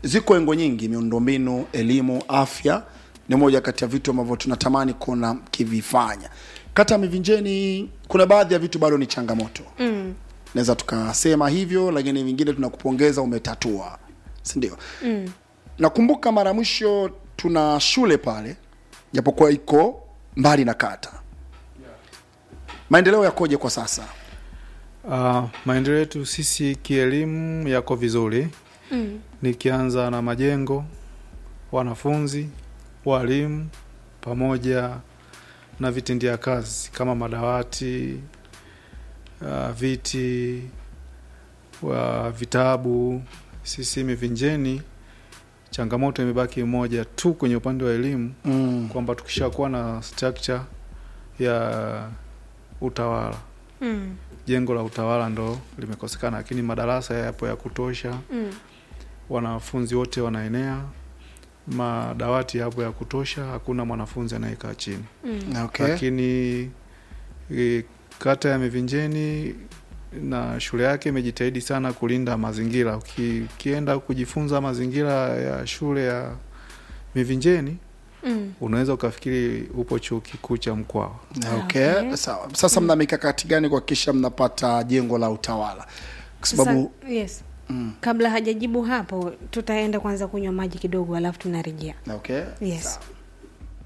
ziko engo nyingi miundombinu elimu afya ni moja kati ya vitu ambavyo tunatamani kuona kivifanya kata ya mivinjeni kuna baadhi ya vitu bado ni changamoto mm. naweza tukasema hivyo lakini vingine tunakupongeza umetatua sindio mm. nakumbuka mara mwisho tuna shule pale japokuwa iko mbali na kata maendeleo yakoje kwa sasa Uh, maendeleo yetu sisi kielimu yako vizuri Mm. nikianza na majengo, wanafunzi, walimu pamoja na vitindia kazi kama madawati, uh, viti, wa vitabu. Sisi Mivinjeni, changamoto imebaki moja tu kwenye upande wa elimu mm. kwamba tukishakuwa na structure ya utawala Mm. jengo la utawala ndo limekosekana, lakini madarasa yapo ya kutosha, Mm. wanafunzi wote wanaenea, madawati yapo ya kutosha, hakuna mwanafunzi anayekaa chini. Mm. okay. Lakini e, kata ya Mivinjeni na shule yake imejitahidi sana kulinda mazingira. Uki, ukienda kujifunza mazingira ya shule ya Mivinjeni Mm. unaweza ukafikiri upo chuo kikuu cha Mkwawa. okay. Okay. sawa sasa mna mikakati gani kuhakikisha mnapata jengo la utawala kwa sababu Sasa, yes. mm. kabla hajajibu hapo tutaenda kwanza kunywa maji kidogo alafu tunarejea okay. Yes. sawa.